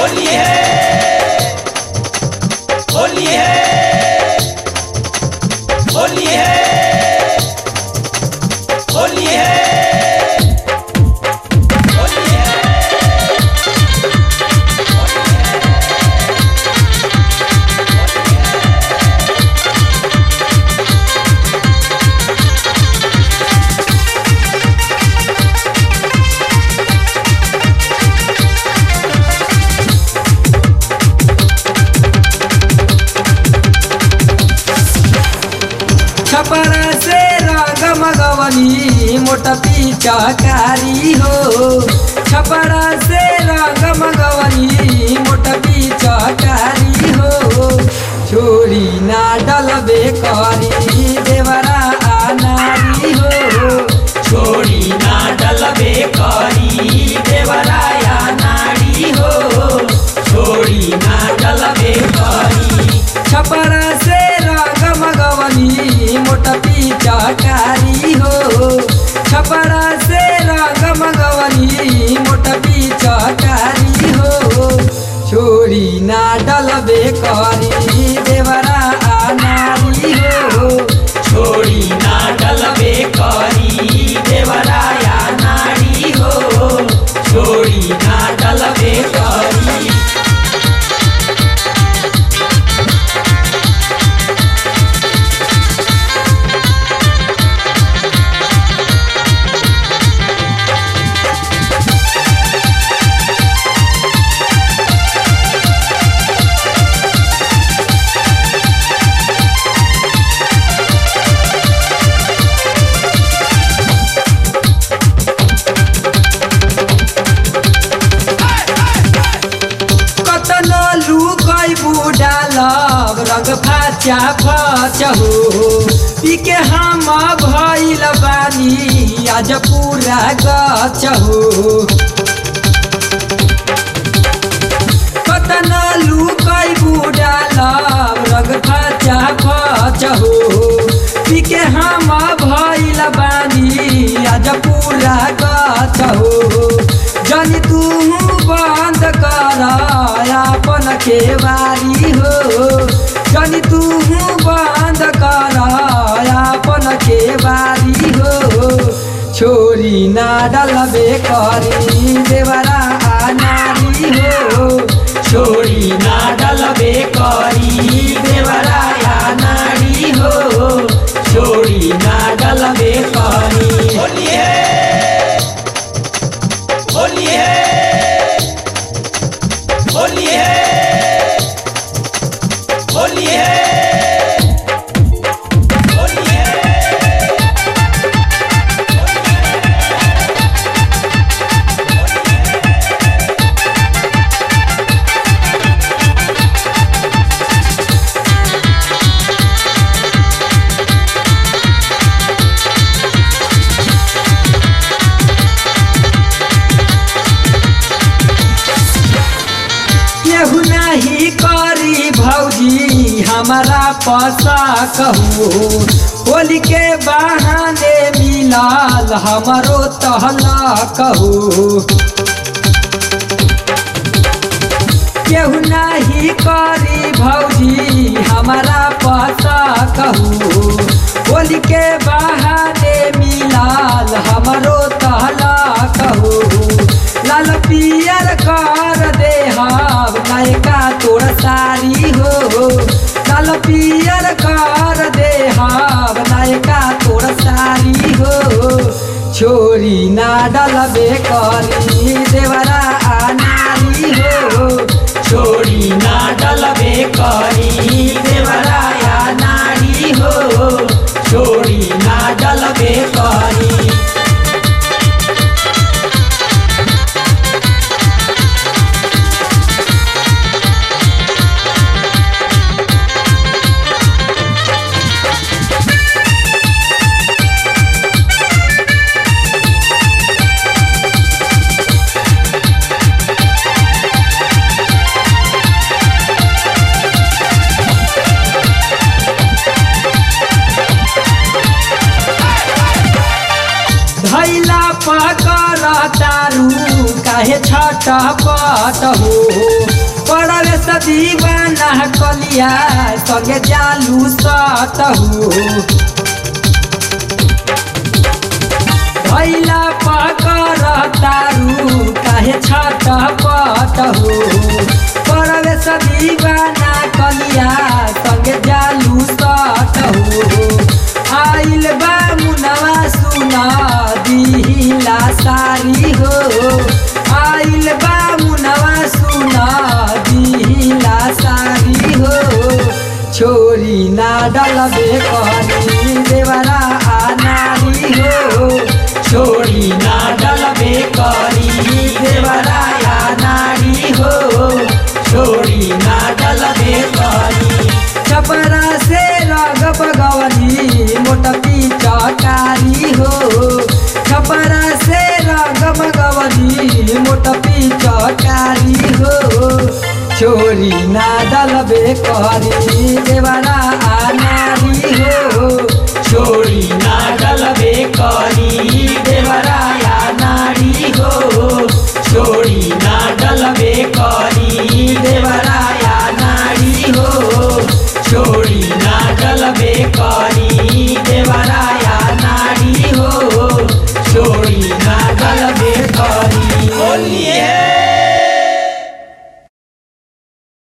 होली है होली है होली है होली है होली है छपरा से रंग मगवनी मोटा पिचकारी हो छपरा से रंग मगवनी मोटा पिचकारी हो छोरी ना डलबे करी देवरा आनारी हो छोड़ी ना डलबे करी देवराया नाड़ी हो छोड़ी ना डलबे करी छपरा से रंग मगवनी मोटा पिचकारी हो छपरा से रंग मगवनी मोटा पिचकारी हो छोरी ना डलबे करी देवरा आनारी हो छोड़ी ना डलबे करी देवराया नाड़ी हो छोड़ी ना डलबे करी कतनो लुकै बुडालब रंग फाचा फचहु पिके हम भइल बानी आज पुरा गचहु कतनो लुकै बुडालब रंग फाचा फचहु पिके हम भइल बानी आज पुरा गचहु जनी तू बंद कर अपन केवारी हो जनी तू बंद कर अपन केवारी हो छोरी ना डलबे करी देवरा नारी हो छोड़ी ना डलबे करी देवराया नाड़ी हो छोड़ी ना डलबे करी होली है होली है होली है होली है होली है केहू नहीं करी भौजी हमारा पसा कहू होली के बहाने मिलाल हमारो तहला कहू केहू नहीं करी भौजी हमारा पता कहू होली के बहाने मिलाल हमरो तहला कहू लाल पियर कर दे हम नयका तोर सारी हो लाल पियर कर दे हम नयका तोर सारी हो छोरी ना डलबे करी देवरा नारी हो छोड़ी ना डलबे करी देवराया नाड़ी हो छोड़ी ना डलबे करी पट हो पड़वे से दीवाना कलिया संगे जालू सत हो भैला पकर तारू काहे छट पट हो पड़वे से दीवाना कलिया संगे जालू सट हो आइल बा मुनवा सुना दिहिला सारी हो आइल बा मुनवा सुना दिहिला सारी हो छोरी ना डलबे करी देवरा आ नारी हो छोड़ी ना डलबे करी देवराया नारी हो छोड़ी ना डलबे करी छपरा से रगब गवनी मोटपी चकारी हो छपरा से रगब गवनी मोटपी चकारी हो छोरी ना डलबे करी देवरा